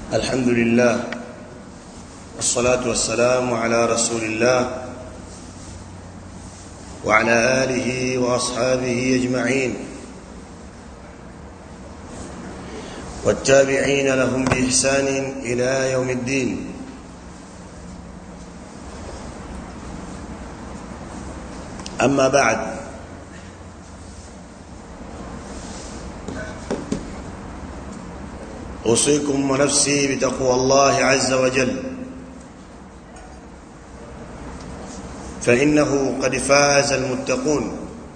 الحمد لله والصلاة والسلام على رسول الله وعلى آله وأصحابه أجمعين والتابعين لهم بإحسان إلى يوم الدين أما بعد أوصيكم ونفسي بتقوى الله عز وجل فإنه قد فاز المتقون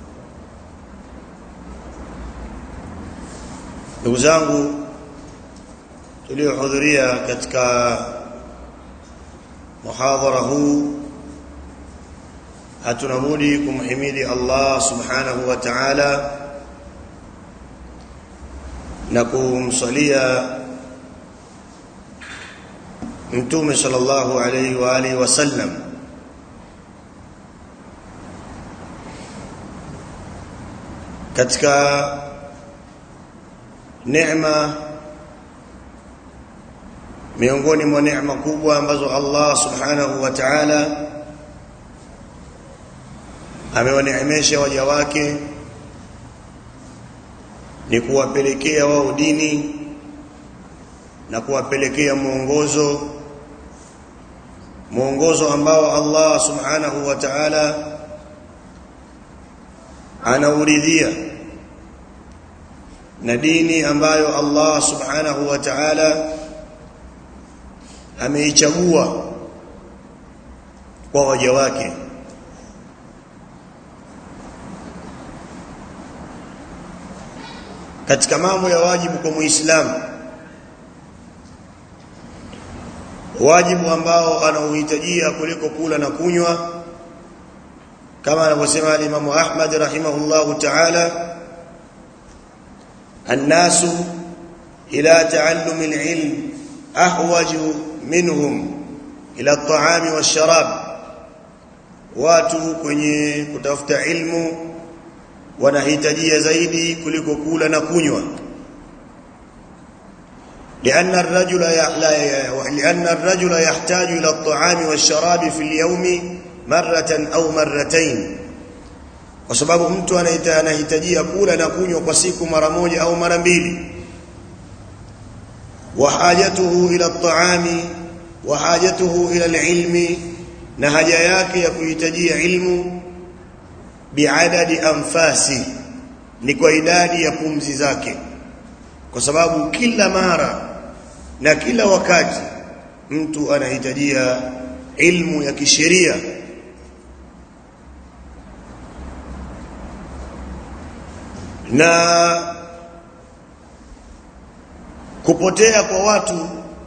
ndugu zangu tuliohudhuria katika muhadhara huu hatuna budi kumhimidi Allah subhanahu wa ta'ala na kumsalia mtume sallallahu alayhi wa alihi wasallam katika neema miongoni mwa neema kubwa ambazo Allah subhanahu wa ta'ala amewaneemesha waja wake ni kuwapelekea wao dini na kuwapelekea mwongozo mwongozo ambao Allah subhanahu wa ta'ala anauridhia na dini ambayo Allah subhanahu wa ta'ala ameichagua kwa waja wake katika mambo ya wajibu kwa muislamu wajibu ambao anauhitajia kuliko kula na kunywa kama anavyosema al-Imam Ahmad rahimahullahu ta'ala الناس إلى تعلم العلم أحوج منهم إلى الطعام والشراب watu kwenye kutafuta ilmu wanahitajia zaidi kuliko kula na kunywa لأن الرجل لأن الرجل يحتاج إلى الطعام والشراب في اليوم مرة أو مرتين kwa sababu mtu anahitajia kula na kunywa kwa siku mara moja au mara mbili wa hajatuhu ila at-ta'ami wa hajatuhu ila al-ilmi na haja yake ya kuhitajia ilmu biadadi anfasi ni kwa idadi ya pumzi zake kwa sababu kila mara na kila wakati mtu anahitajia ilmu ya kisheria na kupotea kwa watu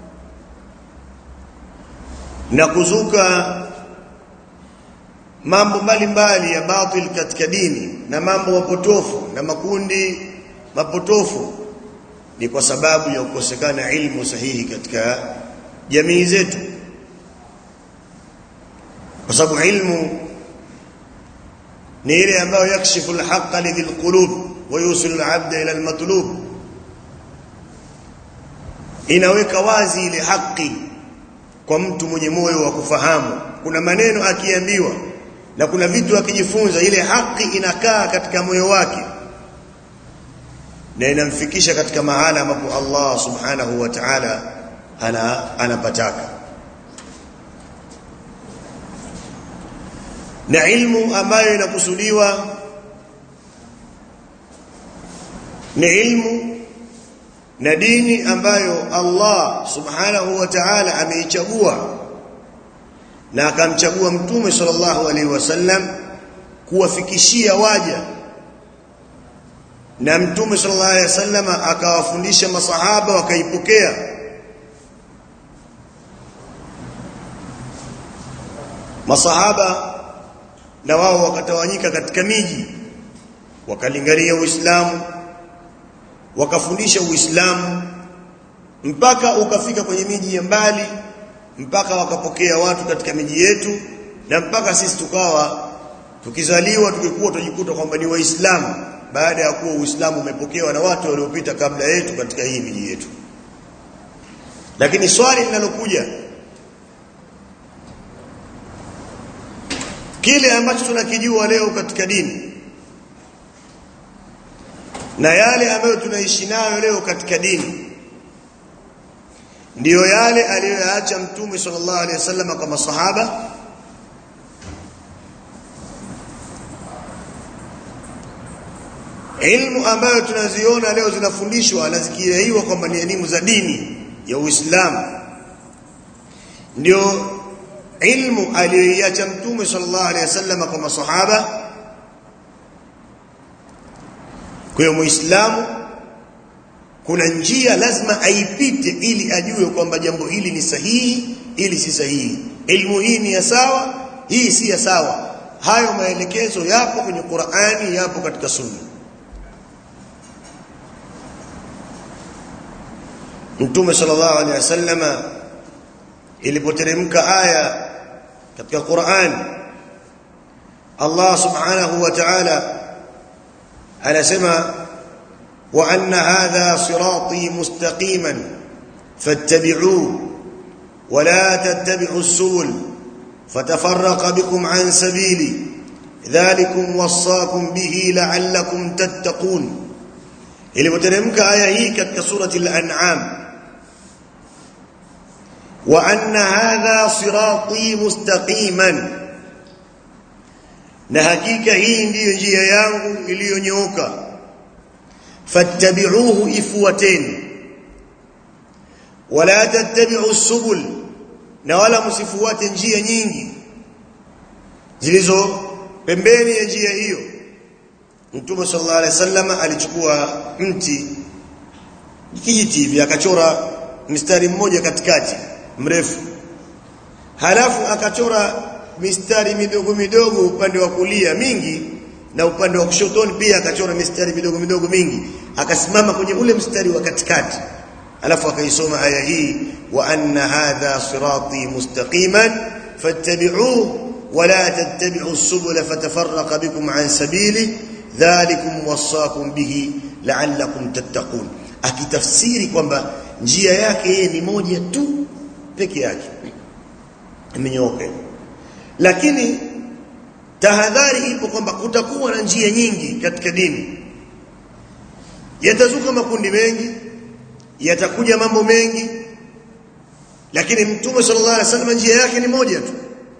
na kuzuka mambo mbalimbali ya batil katika dini na mambo mapotofu na makundi mapotofu ni kwa sababu ya kukosekana ilmu sahihi katika jamii zetu kwa sababu ilmu ni ile ambayo yakshifu alhaqa lidhil qulub wa yusilu alabda ila almatlub inaweka wazi ile haki kwa mtu mwenye moyo wa kufahamu kuna maneno akiambiwa na kuna vitu akijifunza ile haki inakaa katika moyo wake na inamfikisha katika mahala ambapo Allah subhanahu wa ta'ala ana anapataka na ilmu ambayo inakusudiwa ni ilmu na dini ambayo Allah subhanahu wa ta'ala ameichagua na akamchagua mtume sallallahu alaihi wasallam kuwafikishia waja na mtume sallallahu alaihi wasallam akawafundisha masahaba wakaipokea masahaba na wao wakatawanyika katika miji wakalingania Uislamu wakafundisha Uislamu mpaka ukafika kwenye miji ya mbali mpaka wakapokea watu katika miji yetu na mpaka sisi tukawa tukizaliwa tukikuwa tujikuta kwamba ni waislamu baada ya kuwa uislamu umepokewa na watu waliopita kabla yetu katika hii miji yetu lakini swali linalokuja kile ambacho tunakijua leo katika dini na yale ambayo tunaishi nayo leo katika dini ndiyo yale aliyoyaacha mtume sallallahu alaihi wasallam kwa masahaba ilmu ambayo tunaziona leo zinafundishwa na zikidaiwa kwamba ni elimu za dini ya Uislamu ndio ilmu aliyoiacha mtume sallallahu alaihi wasallam kwa masahaba kwa hiyo muislamu kuna njia lazima aipite ili ajue kwamba jambo hili ni sahihi ili si sahihi ilmu hii ni ya sawa hii si ya sawa hayo maelekezo yapo kwenye Qur'ani yapo katika sunna Mtume sallallahu alaihi wasallam ilipoteremka aya katika Qur'an Allah subhanahu wa ta'ala anasema wa anna hadha sirati mustaqiman fattabi'uhu wa la tattabi'u as-subul fatafarraqa bikum an sabili dhalikum wasaakum bihi la'allakum tattaqun ilipoteremka aya hii katika surati al-an'am وأن هذا صراطي مستقيما na hakika hii ndiyo njia yangu iliyonyooka fattabi'uhu ifuateni wala tattabi'u subul na wala msifuate njia nyingi zilizo pembeni ya njia hiyo Mtume sallallahu alaihi wasallam alichukua mti kijiti hivi akachora mstari mmoja katikati mrefu halafu akachora mistari midogo midogo upande wa kulia mingi na upande wa kushotoni pia akachora mistari midogo midogo mingi akasimama kwenye ule mstari wa katikati alafu akaisoma aya hii wa anna hadha sirati mustaqiman fattabi'uhu wala tattabi'u as-subula fatafarraqa bikum an sabili dhalikum wasaakum bihi la'allakum tattaqun akitafsiri kwamba njia yake yeye ni moja tu peke yake imenyooka lakini tahadhari ipo kwamba kutakuwa na njia nyingi katika dini yatazuka makundi mengi yatakuja mambo mengi lakini mtume sallallahu alaihi wasallam njia yake ni moja tu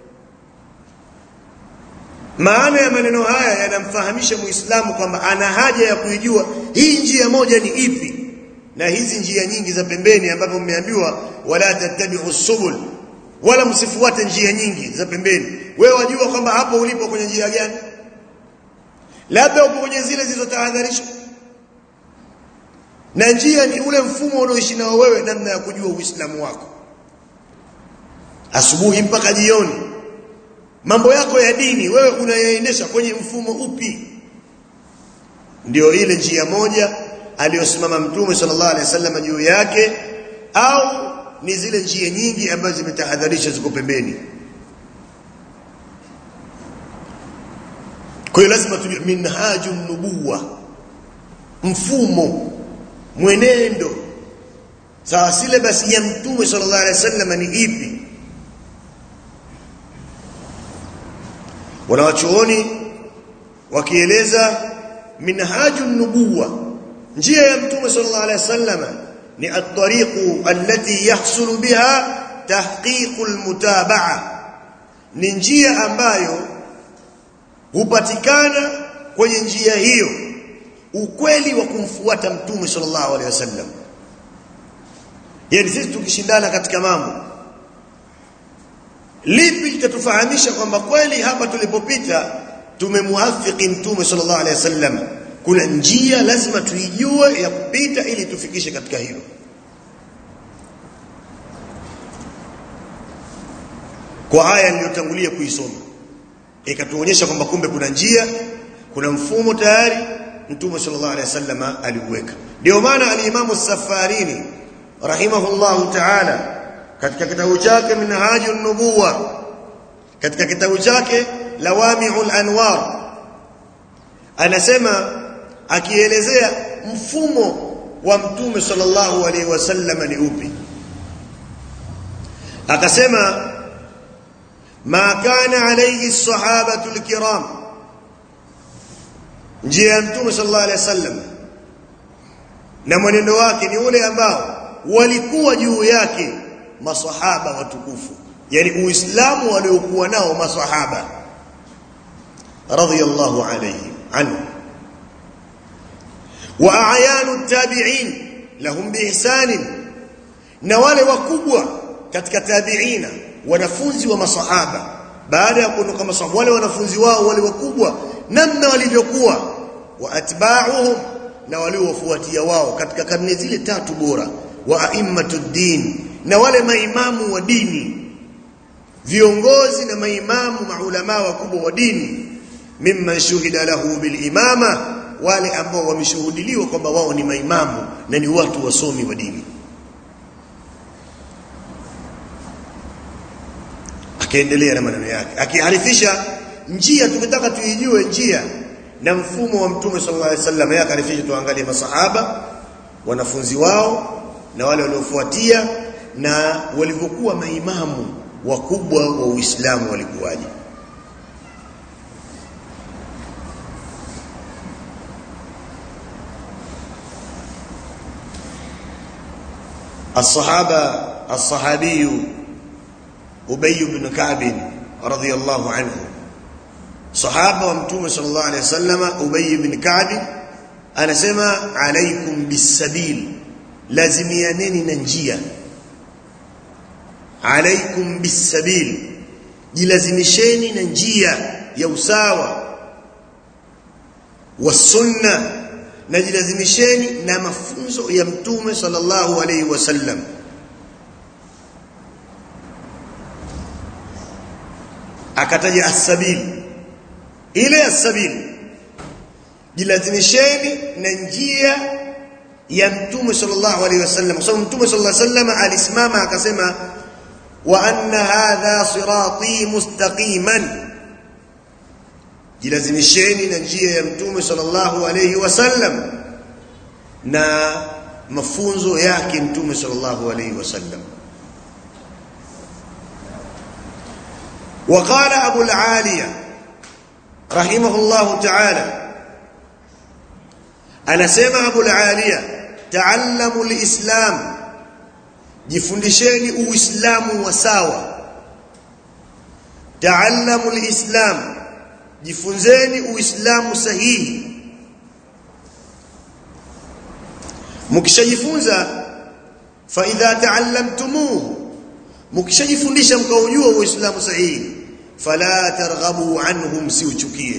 maana ya maneno haya yanamfahamisha muislamu kwamba ana haja ya kuijua hii njia moja ni ipi na hizi njia nyingi za pembeni ambapo mmeambiwa wala tattabi'u subul wala msifuate njia nyingi za pembeni wewe wajua kwamba hapo ulipo kwenye njia gani labda upo kwenye zile zilizotahadharishwa na njia ni ule mfumo unaoishi nao wewe namna ya kujua uislamu wako asubuhi mpaka jioni mambo yako ya dini wewe unayaendesha kwenye mfumo upi ndio ile njia moja aliyosimama mtume sallallahu alaihi wasallam juu yake au ni zile njia nyingi ambazo zimetahadharisha ziko pembeni kwa hiyo lazima tujue minhaju nubuwa mfumo mwenendo sawa syllabus ya mtume sallallahu alaihi wasallam ni ipi wanawachuoni wakieleza minhaju nubuwa njia ya mtume sallallahu alaihi wasallam ni at-tariqu allati yahsulu biha tahqiqu al-mutaba'a ni njia ambayo hupatikana kwenye njia hiyo ukweli wa kumfuata mtume sallallahu alaihi wasallam yani sisi tukishindana katika mambo lipi litatufahamisha kwamba kweli hapa tulipopita tumemuafiki mtume sallallahu alaihi wasallam kuna njia lazima tuijue ya kupita ili tufikishe katika hilo kwa aya niliyotangulia kuisoma ikatuonyesha kwamba kumbe kuna njia kuna mfumo tayari mtume sallallahu alaihi wasallam aliuweka ndio maana alimamu safarini rahimahullahu ta'ala katika kitabu chake minhajun nubuwa katika kitabu chake lawami'ul anwar anasema akielezea mfumo wa mtume sallallahu alaihi wasallam ni upi akasema ma kana alayhi sahabatu alkiram njia ya mtume sallallahu alaihi wasallam na mwenendo wake ni ule ambao walikuwa juu yake masahaba watukufu yani uislamu waliokuwa nao masahaba radhiyallahu alayhim anhu wa a'yanu tabi'in lahum biihsan na wale wakubwa katika tabi'ina wanafunzi wa masahaba baada ya kuondoka masahaba wale wanafunzi wao wale wakubwa namna walivyokuwa wa atba'uhum na waliowafuatia wao katika karne zile tatu bora wa aimmatud din na wale maimamu wa dini viongozi na maimamu maulama wakubwa wa dini mimman shuhida lahu bil imama wale ambao wameshuhudiliwa kwamba wao ni maimamu na ni watu wasomi wa dini akaendelea na maneno yake akiarifisha njia tukitaka tuijue njia na mfumo wa mtume sallallahu alaihi wasallam yeye akarifisha tuangalie masahaba wanafunzi wao na wale waliofuatia na walivyokuwa maimamu wakubwa wa Uislamu walikuwaje الصحابه الصحابي ابي بن كعب رضي الله عنه صحابه ومتوم صلى الله عليه وسلم ابي بن كعب anasema alaikum bisabil lazimianeni na njia alaikum bisabil jilazimisheni na njia ya usawa wa sunna na jilazimisheni na mafunzo ya mtume sallallahu alaihi wasallam akataja as-sabil ile as-sabil jilazimisheni na njia ya mtume sallallahu alaihi wasallam kwa sababu mtume sallallahu alaihi wasallam alisimama akasema wa anna hadha sirati mustaqiman jilazimisheni na njia ya mtume sallallahu alaihi wasallam na mafunzo yake mtume sallallahu alaihi wasallam وقال ابو العاليه رحمه الله تعالى anasema Abu al-Aliya taallamu al-islam jifundisheni uislamu wa sawa taallamu al-islam jifunzeni uislamu sahihi mkishajifunza fa idha taallamtumuhu mkishajifundisha mkaujua uislamu sahihi fala targhabu anhum siuchukie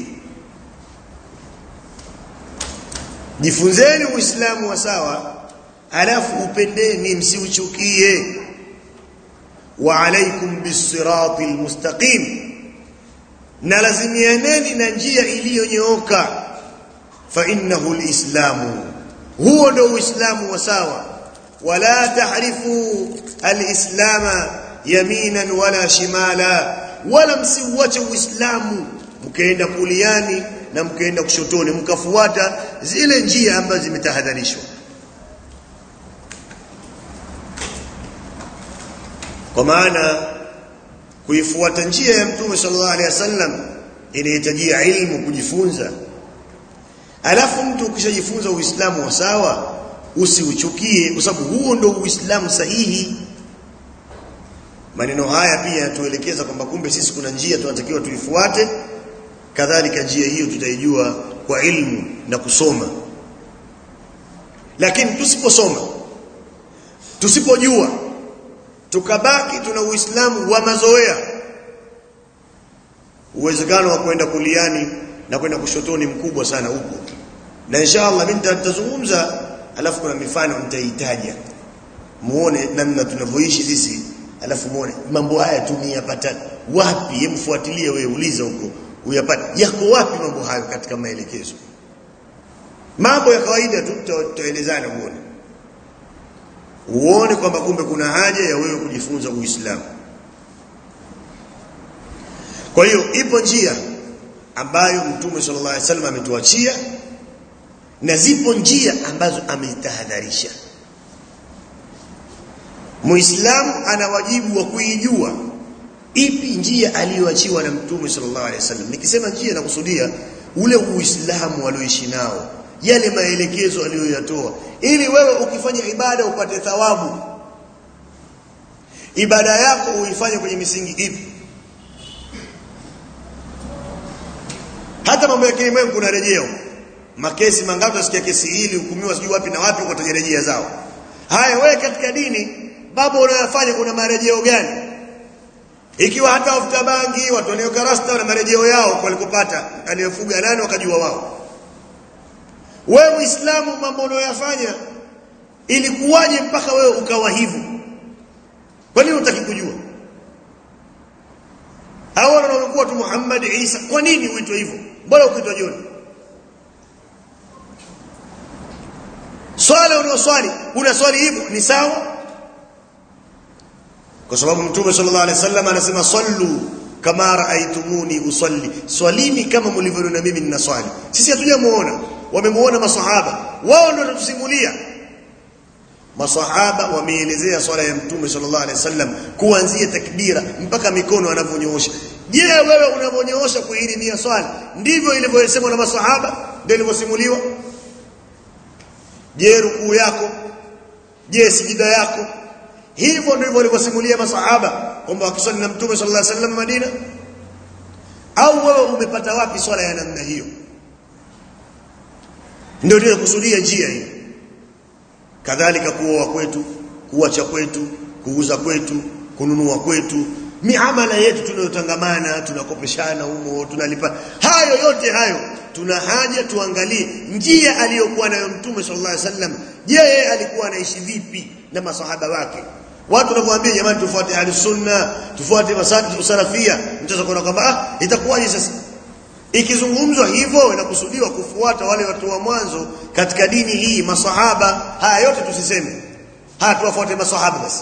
jifunzeni uislamu wa sawa alafu upendeni msiuchukie wa alaikum bisirati almustaqim na lazimianeni na njia iliyonyooka fa innahu alislamu huo ndio uislamu wa sawa wala tahrifu alislama yaminan wala shimala wala msiuache uislamu mkaenda kuliani na mkaenda kushotoni mkafuata zile njia ambazo zimetahadharishwa kwa maana kuifuata njia ya mtume sallallahu alaihi wasallam inahitajia ilmu kujifunza alafu mtu ukishajifunza uislamu wa sawa usiuchukie kwa sababu huo ndio uislamu sahihi maneno haya pia yatuelekeza kwamba kumbe sisi kuna njia tunatakiwa tuifuate kadhalika njia hiyo tutaijua kwa ilmu na kusoma lakini tusiposoma tusipojua tukabaki tuna uislamu wa mazoea uwezekano wa kwenda kuliani na kwenda kushotoni mkubwa sana huko na inshallah mimi nitazungumza alafu kuna mifano nitaitaja muone namna tunavyoishi sisi alafu muone mambo haya tumiyapata wapi yemfuatilie wewe uliza huko uyapate yako wapi mambo hayo katika maelekezo mambo ya kawaida tu tutaelezana uone uone kwamba kumbe kuna haja ya wewe kujifunza uislamu kwa hiyo ipo njia ambayo mtume sallallahu alaihi wasallam ametuachia na zipo njia ambazo ametahadharisha muislamu ana wajibu wa kuijua ipi njia aliyoachiwa na mtume sallallahu alaihi wasallam nikisema njia nakusudia ule uislamu alioishi nao yale maelekezo aliyoyatoa ili wewe ukifanya ibada upate thawabu ibada yako uifanye kwenye misingi ipi hata mambo ya kilimwengu kuna rejeo makesi mangapi utasikia kesi hili hukumiwa sijui wapi na wapi ukataja rejea zao haya wewe katika dini mambo unayofanya kuna marejeo gani ikiwa hata wafuta bangi watu wanaoka rasta na marejeo yao kwa walikopata aliyofuga nani wakajua wao wewe muislamu mambo unayoyafanya ilikuwaje mpaka wewe ukawa hivyo kwa nini unataka kujua hao wanaokuwa tu Muhammad Isa kwa nini uitwe hivyo bora ukiitwa John swala unaoswali unaswali hivyo ni sawa kwa sababu mtume sallallahu alaihi wasallam anasema sallu kama raaitumuni usalli swalini kama mlivyoniona mimi ninaswali sisi hatujamuona wamemuona masahaba wao ndio wanatusimulia masahaba wameelezea swala ya mtume sallallahu alaihi wasallam kuanzia takbira mpaka mikono anavyonyoosha je wewe unavyonyoosha kuirimia swala ndivyo ilivyosemwa na masahaba ndio ilivyosimuliwa je rukuu yako je sijida yako hivyo ndivyo walivyosimulia masahaba kwamba wakiswali na mtume sallallahu alaihi wasallam Madina au wewe umepata wapi swala ya namna hiyo ndio ndio kusudia njia hii kadhalika kuoa kwetu kuacha kwetu kuuza kwetu kununua kwetu miamala yetu tunayotangamana tunakopeshana humo tunalipa hayo yote hayo tuna haja tuangalie njia aliyokuwa nayo mtume sallallahu alaihi wasallam je yeye alikuwa anaishi vipi na masahaba wake watu wanamwambia jamani tufuate ahli sunna tufuate masadi salafia mtaweza kuona kwamba ah itakuwaje sasa ikizungumzwa hivyo inakusudiwa kufuata wale watu wa mwanzo katika dini hii masahaba haya yote tusiseme haya tuwafuate masahaba basi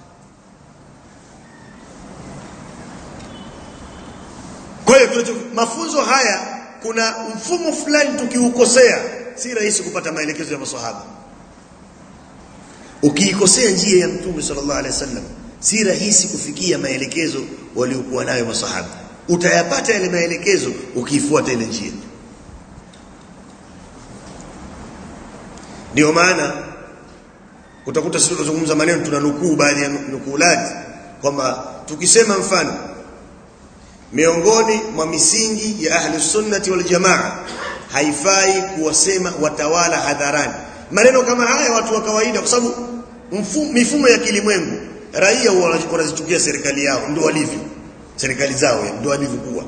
kwa hiyo mafunzo haya kuna mfumo fulani tukiukosea si rahisi kupata maelekezo ya masahaba ukiikosea njia ya mtume sallallahu alaihi wasallam si rahisi kufikia maelekezo waliokuwa nayo masahaba utayapata yale maelekezo ukiifuata ile njia ndio maana utakuta sisi tunazungumza maneno tunanukuu baadhi ya nukuulati kwamba tukisema mfano miongoni mwa misingi ya ahli sunnati wal jamaa haifai kuwasema watawala hadharani maneno kama haya watu wa kawaida kwa sababu mifumo ya kilimwengu raia wanazichukia serikali yao ndio walivyo serikali zao ndio walivyokuwa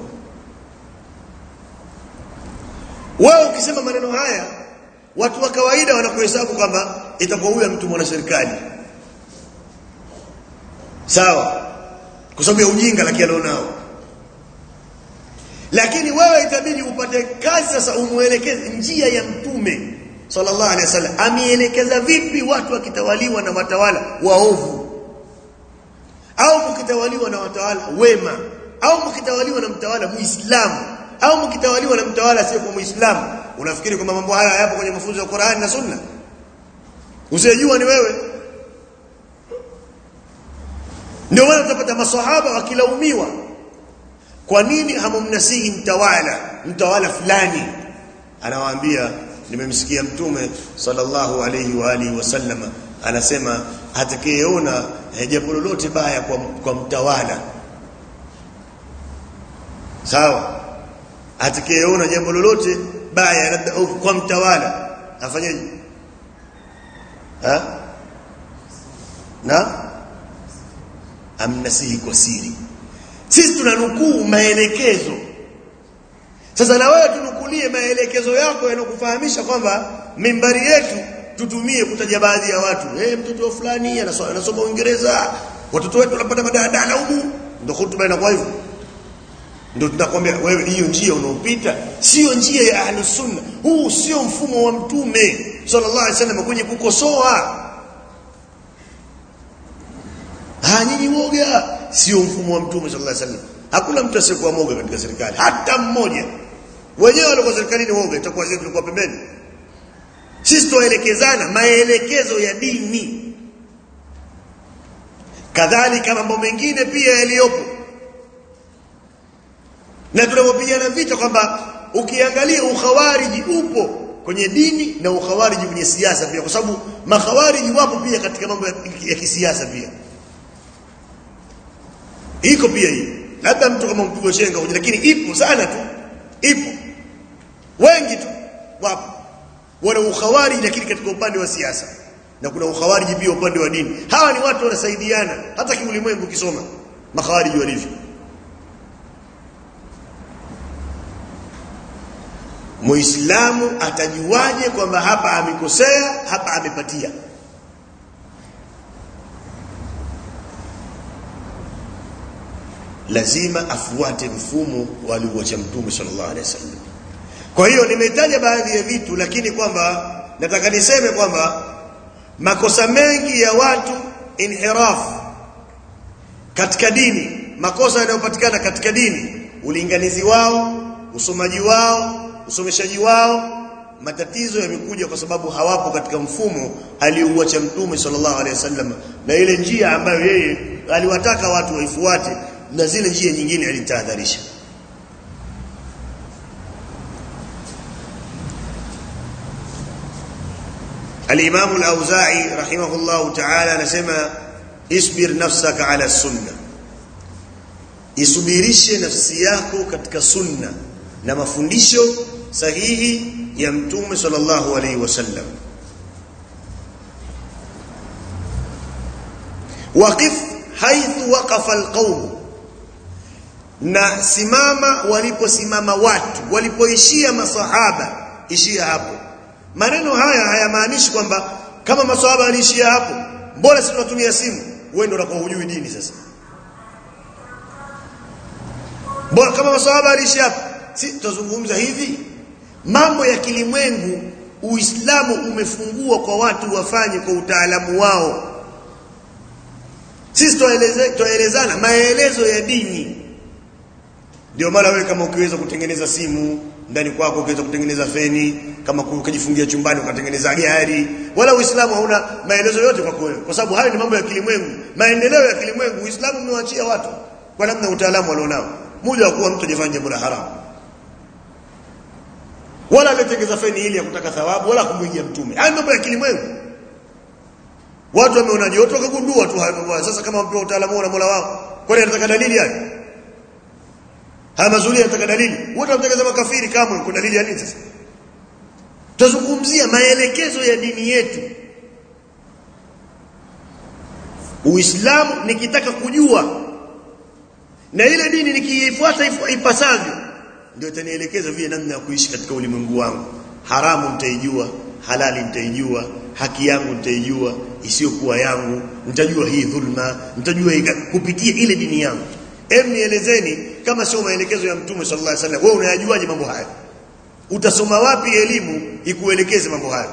wao ukisema maneno haya watu wa kawaida wanakuhesabu kwamba itakuwa huyu mtu mwana serikali sawa kwa sababu ya ujinga lakini alionao lakini wewe itabidi upate kazi sasa umuelekeze njia ya mtume sallallahu alaihi wasallam ameelekeza vipi watu wakitawaliwa na watawala waovu au mkitawaliwa na watawala wema au mkitawaliwa na mtawala muislamu au mkitawaliwa na mtawala asiye kwa muislamu unafikiri kwamba mambo haya hayapo kwenye mafunzo ya Qur'an na Sunna usijua ni wewe ndio maana utapata maswahaba wakilaumiwa kwa nini hamumnasihi mtawala mtawala fulani anawaambia nimemsikia mtume sallallahu alayhi wa alihi wasallam anasema atakayeona jambo lolote baya kwa, kwa mtawala sawa atakayeona jambo lolote baya labda kwa mtawala afanyeje ha na amnasihi kwa siri sisi tunanukuu maelekezo sasa na wewe tunukulie maelekezo yako yanokufahamisha kwamba mimbari yetu tutumie kutaja baadhi ya watu eh hey, mtoto fulani anasoma anasoma Uingereza watoto wetu wanapata madadala humu ndio hutuba inakuwa hivyo ndio tunakwambia wewe hiyo njia unaopita sio njia ya ahlus sunna huu sio mfumo wa mtume sallallahu alaihi wasallam kwenye kukosoa ah nyinyi woga sio mfumo wa mtume sallallahu alaihi wasallam hakuna mtu asiyekuwa moga katika serikali hata mmoja wenyewe walikuwa serikalini woga itakuwa sisi tulikuwa pembeni sisi tuelekezana maelekezo ya dini kadhalika mambo mengine pia yaliyopo na tunapopigana vita kwamba ukiangalia ukhawariji upo kwenye dini na ukhawariji kwenye siasa pia kwa sababu makhawariji wapo pia katika mambo ya, ya kisiasa pia iko pia hii labda mtu kama mpigo chenga huja lakini ipo sana tu ipo wengi tu wapo wana ukhawariji lakini katika upande wa siasa na kuna ukhawariji pia upande wa dini hawa ni watu wanasaidiana hata kiulimwengu kisoma makhawariji walivyo Muislamu atajuaje kwamba hapa amekosea, hapa amepatia? Lazima afuate mfumo walioacha Mtume sallallahu alaihi wasallam. Kwa hiyo nimetaja baadhi ya vitu, lakini kwamba nataka niseme kwamba makosa mengi ya watu inhiraf katika dini, makosa yanayopatikana katika dini, ulinganizi wao, usomaji wao, usomeshaji wao matatizo yamekuja kwa sababu hawapo katika mfumo aliouacha mtume sallallahu alaihi wasallam na ile njia ambayo yeye aliwataka watu waifuate na zile njia nyingine alitahadharisha الإمام الأوزاعي رحمه الله تعالى نسمى اصبر نفسك على السنة isubirishe nafsi yako katika sunna na mafundisho sahihi ya mtume sallallahu alaihi wasallam waqif haithu waqafa alqawm na simama waliposimama watu walipoishia masahaba ishia hapo maneno haya hayamaanishi kwamba kama masahaba waliishia hapo mbona sisi tunatumia simu wewe ndio unakuwa hujui dini sasa mbona kama masahaba waliishia hapo si tutazungumza hivi mambo ya kilimwengu uislamu umefungua kwa watu wafanye kwa utaalamu wao sisi twaelezana maelezo ya dini ndio maana wewe kama ukiweza kutengeneza simu ndani kwako ukiweza kutengeneza feni kama ukajifungia chumbani ukatengeneza gari wala uislamu hauna maelezo yote kwa wewe kwa sababu hayo ni mambo ya kilimwengu maendeleo ya kilimwengu uislamu umewachia watu kwa namna utaalamu walionao muda wa kuwa mtu ajifanya jambo la haramu wala aliyetengeza feni ili ya kutaka thawabu wala kumwingia mtume haya mambo ya kilimwengu watu wameona joto wakagundua tu hayo mambo sasa kama mpewa utaalamu na Mola wao kwani anataka dalili hayo haya mazuri yanataka dalili wote wanatengeza makafiri kama kuna dalili ya nini sasa tuzungumzia maelekezo ya dini yetu Uislamu nikitaka kujua na ile dini nikiifuata ipasavyo ndio itanielekeza vile namna ya kuishi katika ulimwengu wangu haramu nitaijua halali nitaijua haki yangu nitaijua isiyokuwa yangu nitajua hii dhulma nitajua hii kupitia ile dini yangu em nielezeni kama sio maelekezo ya mtume sallallahu alaihi wasallam wewe unayajuaje mambo haya utasoma wapi elimu ikuelekeze mambo haya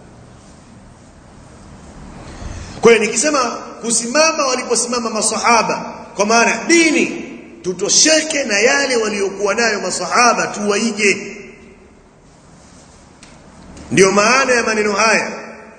kwa hiyo nikisema kusimama waliposimama masahaba kwa maana dini tutosheke na yale waliokuwa nayo masahaba tuwaige ndio maana ya maneno haya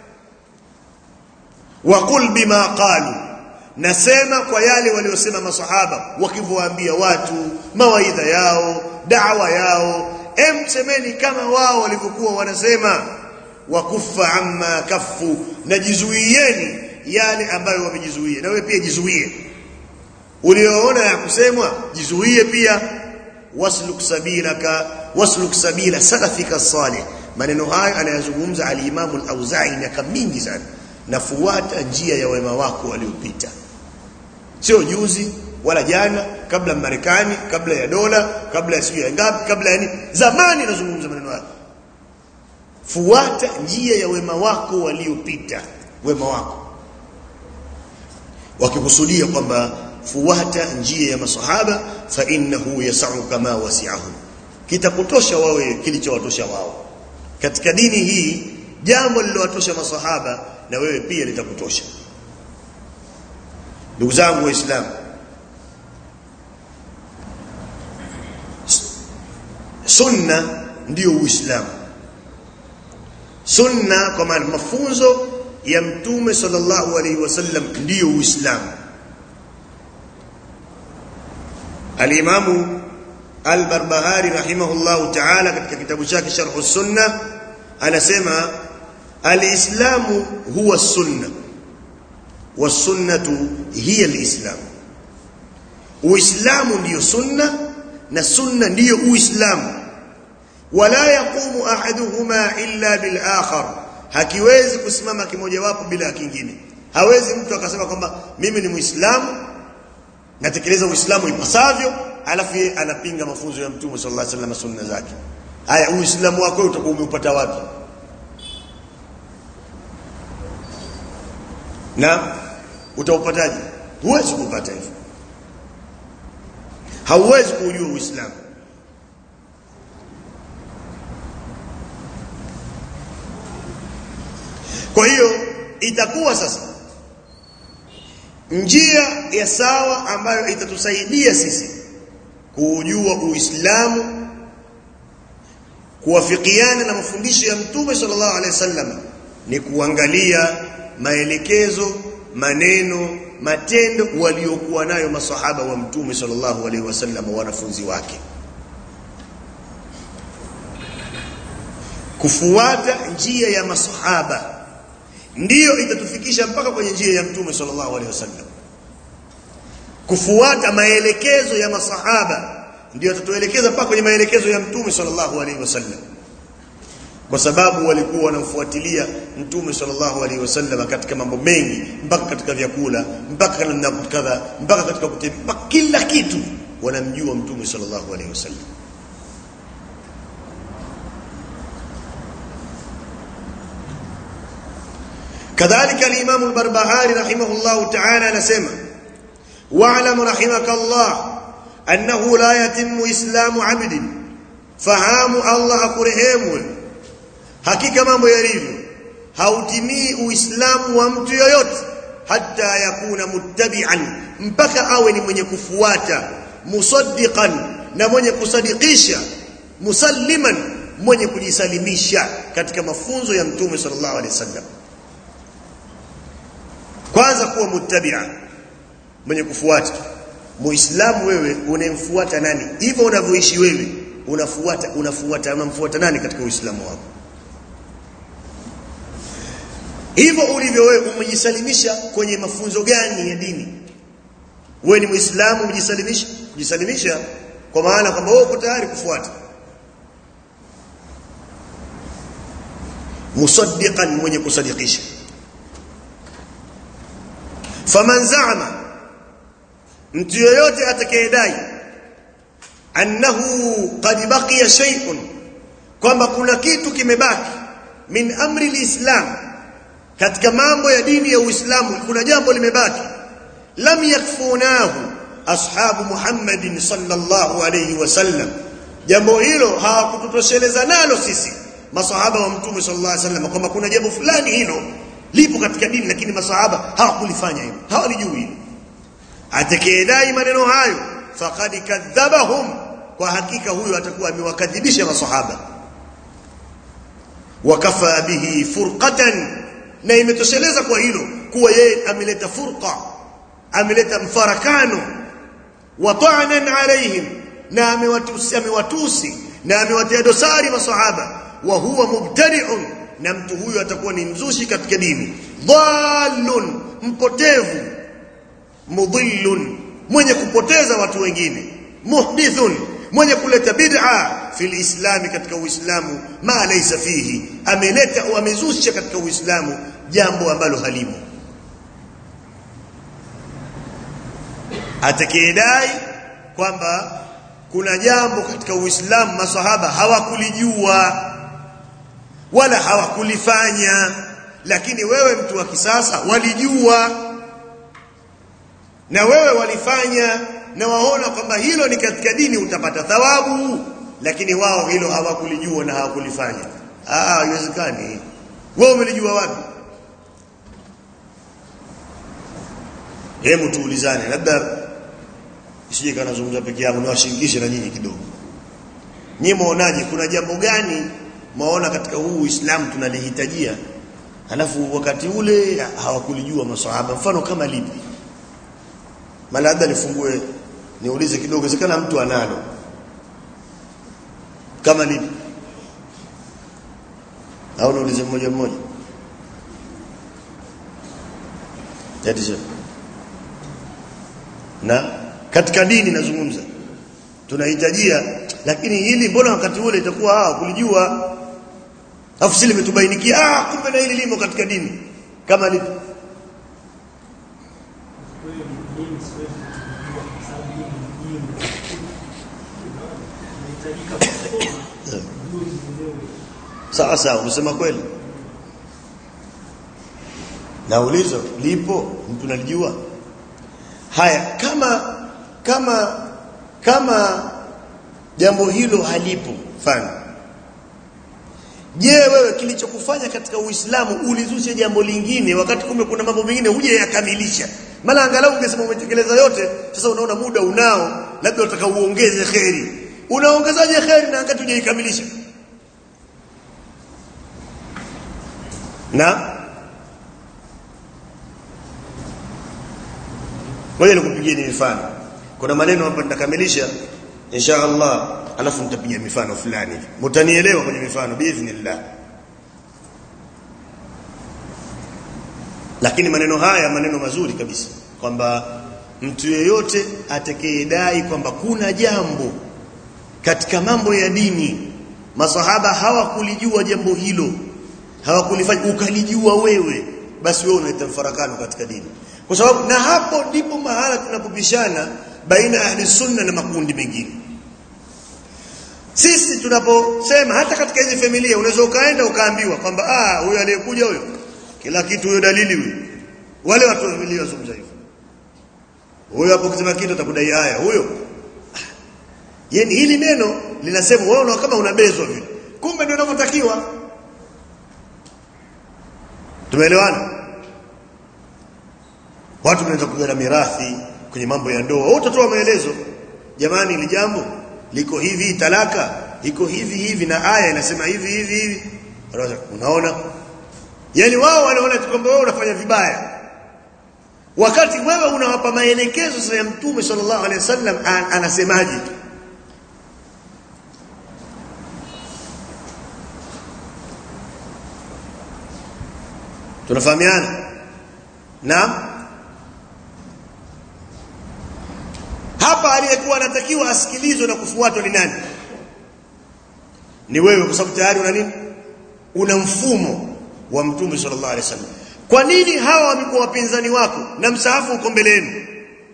waqul bima qalu nasema kwa yale waliosema masahaba wakivyoambia watu mawaidha yao da'wa yao emsemeni kama wao walivyokuwa wanasema wakufa amma kafu najizuieni yale ambayo wamejizuia na wewe pia jizuie ulioona ya kusemwa jizuie pia wasluk sabilaka wasluk sabila salafika salih maneno hayo anayazungumza al-Imam al-Auza'i miaka mingi sana nafuata njia ya wema wako waliopita sio juzi wala jana kabla Marekani kabla ya dola kabla ya sio ngapi kabla ya nini zamani nazungumza maneno hayo fuata njia ya wema wako waliopita wema wako wakikusudia kwamba fuata njia ya masahaba fa innahu yasau kama wasi'ahum kitakutosha wawe kilichowatosha wao katika dini hii jambo lililowatosha masahaba na wewe pia litakutosha ndugu zangu waislamu sunna ndio uislamu sunna kwa maana mafunzo ya mtume sallallahu alaihi wasallam ndio uislamu Al-Imamu Al-Barbahari rahimahullahu ta'ala katika kitabu chake Sharh Sunna anasema al-Islamu huwa sunna was-sunnatu hiya al-Islam. Uislamu ndiyo sunna na sunna ndiyo Uislamu. Wala yaqumu ahaduhuma illa bil akhar. Hakiwezi kusimama kimojawapo bila kingine. Hawezi mtu akasema kwamba mimi ni Muislamu natekeleza Uislamu ipasavyo alafu yeye anapinga mafunzo ya Mtume sallallahu alaihi wasallam sunna zake. Haya Uislamu wako utakuwa umeupata wapi? Na utaupataje? Huwezi kupata hivyo. Hauwezi kujua Uislamu. Kwa hiyo itakuwa sasa njia ya sawa ambayo itatusaidia sisi kuujua Uislamu kuwafikiana na mafundisho ya Mtume sallallahu alaihi wasallam ni kuangalia maelekezo, maneno, matendo waliokuwa nayo masahaba wa Mtume sallallahu alaihi wasallam wanafunzi wake. Kufuata njia ya masahaba ndiyo itatufikisha mpaka kwenye njia ya Mtume sallallahu alaihi wasallam. Kufuata maelekezo ya masahaba ndio atatuelekeza mpaka kwenye maelekezo ya Mtume sallallahu alaihi wasallam, kwa sababu walikuwa wanamfuatilia Mtume sallallahu alaihi wasallam katika mambo mengi, mpaka katika vyakula, mpaka namna kadha, mpaka katika kutembea, mpaka kila kitu wanamjua Mtume sallallahu alaihi wasallam. كذلك الإمام البربهاري رحمه الله تعالى نسمع واعلم رحمك الله أنه لا يتم إسلام عبد فهام الله أكرهيم hakika mambo yalivyo hautimii uislamu wa mtu yoyote hata yakuna muttabi'an mpaka awe ni mwenye kufuata musaddiqan na mwenye kusadikisha musalliman mwenye kujisalimisha katika mafunzo ya mtume sallallahu alaihi wasallam kwanza kuwa muttabi'a mwenye kufuata muislamu wewe unemfuata nani hivyo unavyoishi wewe unafuata unafuata unamfuata nani katika uislamu wako hivyo ulivyo wewe umejisalimisha kwenye mafunzo gani ya dini wewe ni muislamu umejisalimisha kujisalimisha kwa maana kwamba wewe uko tayari kufuata musaddiqan mwenye kusadikisha faman za'ama mtu yoyote atakayedai annahu qad baqiya shay'un kwamba kuna kitu kimebaki min amri alislam katika mambo ya dini ya Uislamu kuna jambo limebaki lam yakfunahu ashabu Muhammadin sallallahu alayhi wasallam jambo hilo hawakututosheleza nalo sisi masahaba wa mtume sallallahu alayhi wasallam kwamba kuna jambo fulani hilo lipo katika dini lakini masahaba hawakulifanya hilo hawalijui hilo atakayedai maneno hayo faqad kadhabahum kwa hakika huyo atakuwa amewakadhibisha masahaba wakafa bihi furqatan na imetosheleza kwa hilo kuwa yeye ameleta furqa ameleta mfarakano wa ta'nan alaihim na amewatusi amewatusi na amewatia dosari masahaba wa huwa mubtadi'un na mtu huyo atakuwa ni mzushi katika dini dhallun mpotevu mudhillun mwenye kupoteza watu wengine muhdithun mwenye kuleta bid'a fil islami katika uislamu ma laysa fihi ameleta au amezusha katika uislamu jambo ambalo halimo atakayedai kwamba kuna jambo katika uislamu masahaba hawakulijua wala hawakulifanya lakini wewe mtu wa kisasa walijua na wewe walifanya na waona kwamba hilo ni katika dini utapata thawabu lakini wao hilo hawakulijua na hawakulifanya ah haiwezekani wewe umelijua wapi hebu tuulizane labda isije kana zungumza peke yangu niwashirikishe na nyinyi kidogo nyinyi muonaje kuna jambo gani maona katika huu Uislamu tunalihitajia halafu wakati ule hawakulijua maswahaba mfano kama lipi labda nifungue niulize kidogo inawezekana mtu analo kama lipi au niulize mmoja mmoja Tatizo. Na katika dini nazungumza. Tunahitajia lakini hili mbona wakati ule itakuwa ah kulijua afu sile limetubainikia ah kumbe na hili limo katika dini kama lipi sawa sawa umesema kweli na ulizo lipo mtu nalijua haya kama kama kama jambo hilo halipo fani je wewe kilichokufanya katika uislamu ulizushe jambo lingine wakati kumbe kuna mambo mengine huje yakamilisha maana angalau ungesema umetekeleza yote sasa unaona muda unao labda unataka uongeze kheri unaongezaje kheri na wakati hujaikamilisha na Ngoja nikupigieni mifano. Kuna maneno hapa nitakamilisha insha Allah alafu nitapiga mifano fulani hivi. Mtanielewa kwenye mifano biidhnillah. Lakini maneno haya maneno mazuri kabisa kwamba mtu yeyote atakayedai kwamba kuna jambo katika mambo ya dini masahaba hawakulijua jambo hilo hawakulifanya ukalijua wewe basi wewe unaleta mfarakano katika dini kwa sababu na hapo ndipo mahala tunapopishana baina ahli sunna na makundi mengine sisi tunaposema hata katika hizi familia unaweza ukaenda ukaambiwa kwamba ah huyo aliyekuja huyo kila kitu huyo dalili huyo wale watu wa familia wazungumza hivyo huyo hapo kusema kitu atakudai haya huyo yani hili neno linasema wewe kama unabezwa vile kumbe ndio inavyotakiwa tumeelewana watu wanaweza kugawana mirathi kwenye mambo ya ndoa wote utatoa maelezo jamani ili jambo liko hivi talaka iko hivi hivi na aya inasema hivi hivi hivi unaona yani wao wanaona kwamba wewe unafanya vibaya wakati wewe unawapa maelekezo sasa ya mtume sallallahu alaihi wasallam anasemaje tunafahamiana naam hapa aliyekuwa anatakiwa asikilizwe na kufuatwa ni nani ni wewe kwa sababu tayari una nini una mfumo wa mtume sallallahu alaihi wasallam kwa nini hawa wamekuwa wapinzani wako na msahafu uko mbele yenu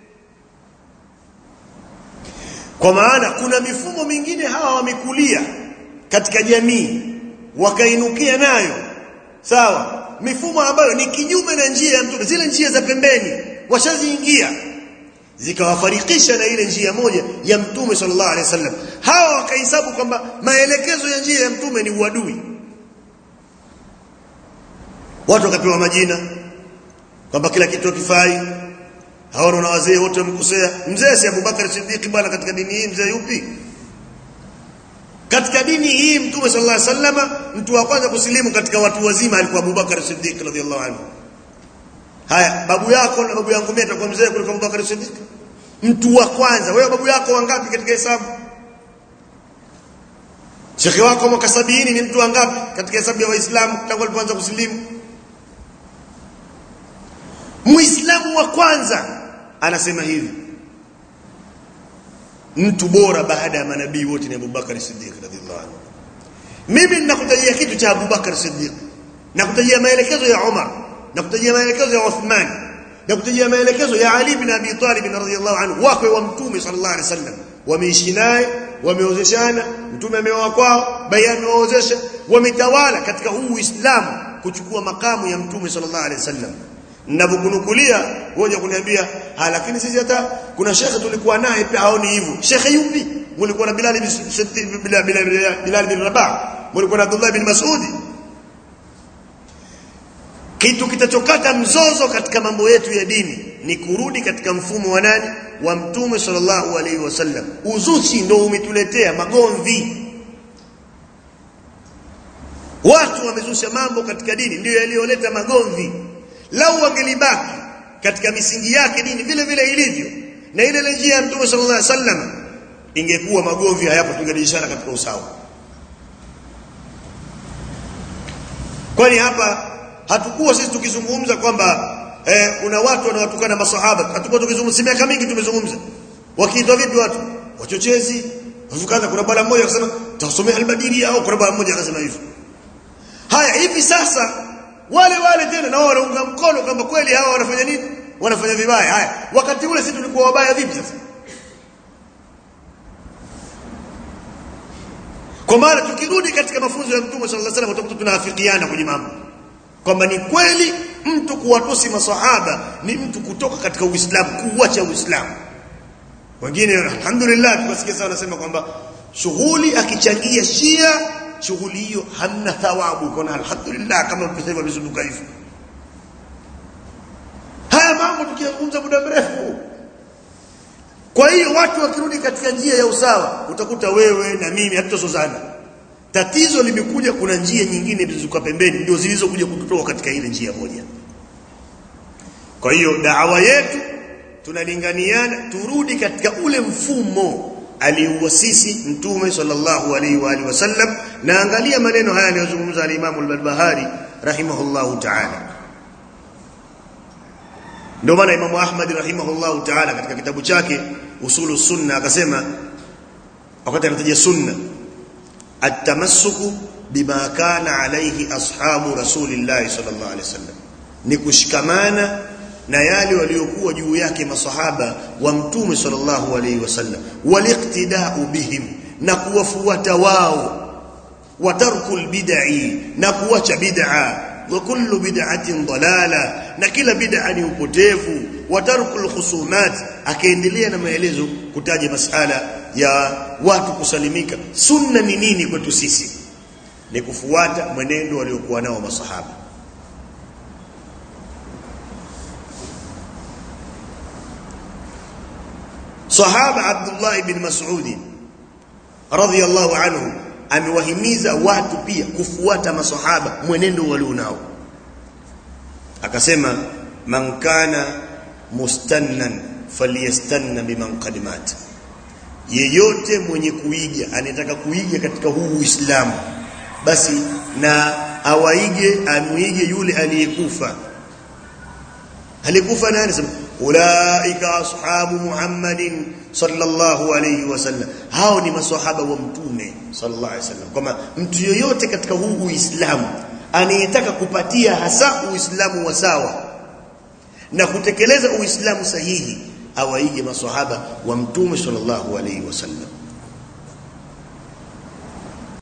kwa maana kuna mifumo mingine hawa wamekulia katika jamii wakainukia nayo sawa mifumo ambayo ni kinyume na njia ya mtume zile njia za pembeni washaziingia zikawafarikisha na ile njia moja ya mtume sallallahu alaihi wasallam hawa wakahesabu kwamba maelekezo ya njia ya mtume ni uadui watu wakapewa majina kwamba kila kitu hakifai hawana na wazee wote wamekosea mzee si Abubakar Siddiq bwana katika dini hii mzee yupi katika dini hii mtume sallallahu alaihi wasallam mtu wa kwanza kusilimu katika watu wazima alikuwa Abubakar Siddiq radhiallahu anhu haya babu yako na babu yangu mimi atakuwa mzee kuliko Abubakar Siddiq mtu wa kwanza wewe babu yako wangapi katika hesabu Shekhi wako mwaka sabini ni mtu wangapi katika hesabu ya Waislamu tangu alipoanza kusilimu Muislamu wa kwanza anasema hivi mtu bora baada ya manabii wote ni Abubakar Siddiq radhiallahu anhu mimi ninakutajia kitu cha Abubakar Siddiq nakutajia maelekezo ya Umar nakutajia maelekezo ya Uthman nakutajia maelekezo ya Ali bin Abi Talib radhiallahu anhu wakwe wa mtume sallallahu alaihi wasallam wameishi naye wameozeshana mtume ameoa kwao bayani amewaozesha wametawala katika huu Uislamu kuchukua makamu ya mtume sallallahu alaihi wasallam ninapokunukulia ngoja kuniambia ha lakini sisi hata kuna shekhe tulikuwa naye pia haoni hivyo shekhe yupi mlikuwa na Bilal bin Bilal Bilal bin Rabah mlikuwa na Abdullah bin Mas'udi kitu kitachokata mzozo katika mambo yetu ya dini ni kurudi katika mfumo wa nani wa mtume sallallahu alaihi wasallam uzushi ndio umetuletea magomvi watu wamezusha mambo katika dini ndio yaliyoleta magomvi lau wangelibaki katika misingi yake dini vile vile ilivyo na ile ile njia ya mtume sallallahu alaihi wasallam ingekuwa magovi hayapo tungelishana katika usawa kwani hapa hatukuwa sisi tukizungumza kwamba eh, kuna watu wanawatukana masahaba hatukuwa tukizungumza si miaka mingi tumezungumza wakiitwa vipi watu wachochezi wafukaza kuna bwana mmoja akasema tasomea albadiri au kuna bwana mmoja akasema hivyo haya hivi sasa wale wale tena na wao wanaunga mkono kwamba kweli hawa wanafanya nini wanafanya vibaya haya wakati ule sisi tulikuwa wabaya vipi sasa kwa maana tukirudi katika mafunzo ya mtume sallallahu alaihi wasallam utakuta tunaafikiana kwenye mambo kwamba ni kweli mtu kuwatusi masahaba ni mtu kutoka katika uislamu kuacha uislamu wengine alhamdulillah tukasikia sana wanasema kwamba shughuli akichangia shia shughuli hiyo hamna thawabu kuna alhamdulillah kama mkisema vizunguka hivyo haya mambo tukizungumza muda mrefu kwa hiyo watu wakirudi katika njia ya usawa utakuta wewe na mimi hatutozozana tatizo limekuja kuna njia nyingine zilizokuwa pembeni ndio zilizokuja kututoa katika ile njia moja kwa hiyo dawa yetu tunalinganiana turudi katika ule mfumo aliuasisi mtume sallallahu alaihi wa alihi wasallam na angalia maneno haya aliyozungumza al-Imam al-Barbahari rahimahullahu ta'ala ndio maana Imam Ahmad rahimahullahu ta'ala katika kitabu chake usulu sunna akasema wakati anataja sunna at-tamassuku bima kana alayhi ashabu rasulillahi sallallahu alaihi wasallam ni kushikamana na yale waliokuwa juu yake masahaba wa mtume sallallahu alaihi wasallam waliqtida'u bihim na kuwafuata wao watarkul bid'i na kuacha bid'a wa kullu bid'atin dalala na kila bid'a ni upotevu watarkul khusumat akaendelea na maelezo kutaja masala ya watu kusalimika sunna ni nini kwetu sisi ni kufuata mwenendo waliokuwa nao masahaba sahaba Abdullah ibn Mas'ud radhiyallahu anhu amewahimiza watu pia kufuata masahaba mwenendo walionao akasema man kana mustannan falyastanna biman qad mat yeyote mwenye kuiga anataka kuiga katika huu Uislamu basi na awaige amuige yule aliyekufa alikufa nani sema ulaika ashabu muhammadin sallallahu alayhi wasallam hao ni maswahaba wa mtume sallallahu alayhi wasallam kama mtu yoyote katika huu uislamu anayetaka kupatia hasa uislamu wa sawa na kutekeleza uislamu sahihi awaige maswahaba wa mtume sallallahu alayhi wasallam